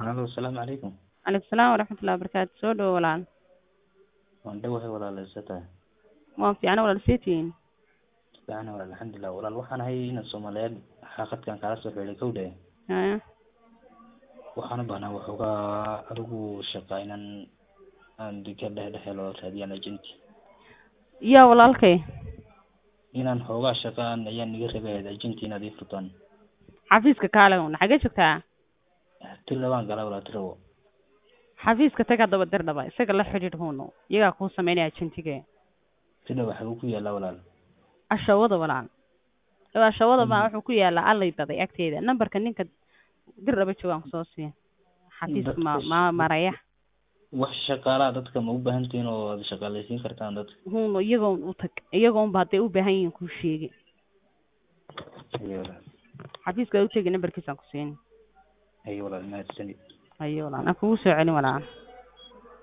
Halo, asalaamu calaykum. Calaykum salaam waraxmatullahi wabarakaatu. Soo dhawo walaal. Waan dhawahay walaal Sata. Waan fiicana walaal seetiin. Fiican walaal alxamdulillah. Walaal waxaan ahay ina Soomaaliyeed xaaqadkan kala soo xiriiray kowdhe. Haya. Waxaan u baahnaa waxoogaa adigu shaqa inaan aan dika dhex dhexe loo raadiyaan agent. Yaa walaalkay. Inaan xoogaa shaqaan ayaan iga rabay agent inaad ii furtaan. Xafiiska kaale una xagee joogtaa? Tilla waan galaa walaal tirawo. Xafiiska tag haddaba dir dhaba isaga la xidhiidh huuno iyagaa kuu sameynaya agentige. Tilla waxa uu ku yaalaa walaal. Ashawada walaal. Waa ashawada baa wuxuu ku yaalaa allay baday agteeda. Nambarka ninka dir dhaba joogaan kusoo siiya. Xafiiska ma ma maraya. Wax shaqaalaha dadka ma u baahan tihiin oo aad shaqaalaysiin kartaan dadka. Huuno iyagoon u tag iyagoon ba hadday u baahan yihiin kuu sheegi. Ayo walaal. Xafiiska u tegi nambarkiisaan ku siin. Ayo walaal mahadsanid. Ayo walaal. Aan kugu soo celin walaal.